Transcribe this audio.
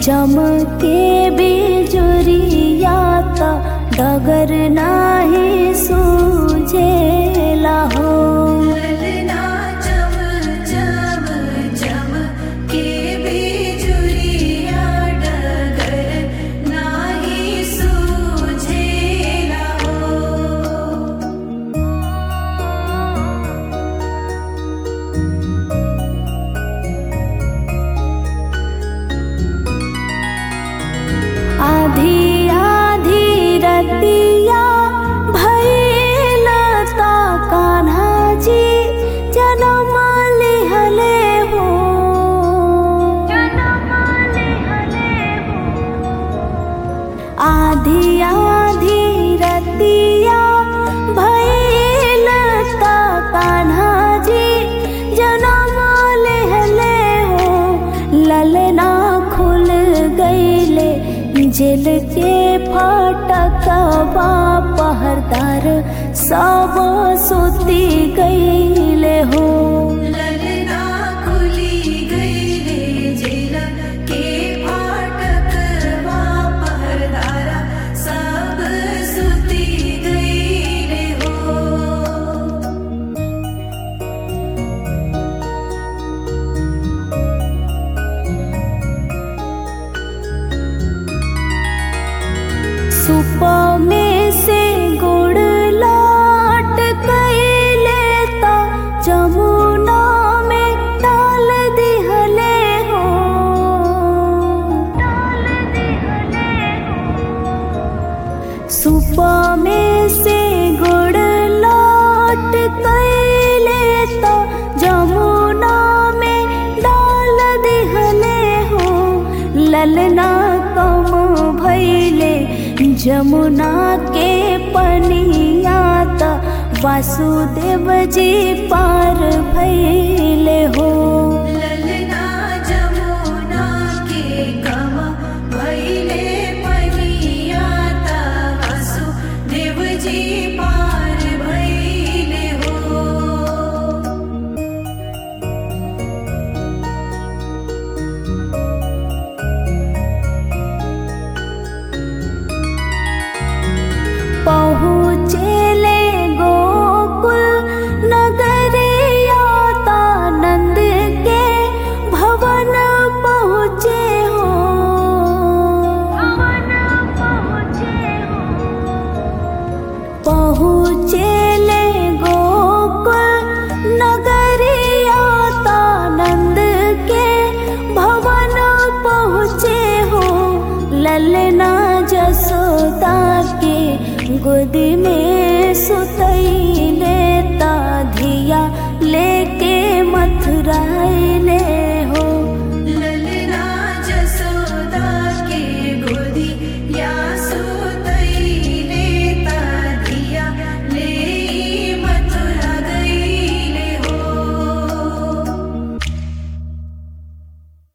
चमके बिजुरिया त डगर नाही सूझेला हो ललना चम चम चम के बिजुरिया डगर नाही सूझेला हो आधी आधी रतिया भइल ता कान्हा जी जनम लिहले हो आधी आधी रतिया भइल ता कान्हा जी जनम लिहले हो ललना खुल गईले जेल के फाटकवा पहरदार सब सुती गईले हो ललना खुली गईले जेल के फाटकवा पहरदारा सब सुती गईले हो सुप में से गुड़ लाट कैले ता जमुना में डाल दिहले हो सुप में से गुड़ लाट कैले ता जमुना में डाल दिहले हो ललना कम भैले जमुना के पनिया त वासुदेव जी पार भैले हो ललना जमुना के कम भैले पनिया ता वासुदेव जी पार भैले हो पहुँचेले गोकुल नगरिया ता नंद के भवन पहुँचे हो पहुँचेले गोकुल नगरिया ता नंद के भवन पहुँचे हो ललना जसोदा के गोदी में सुतैले ता धिया लेके मथुराइले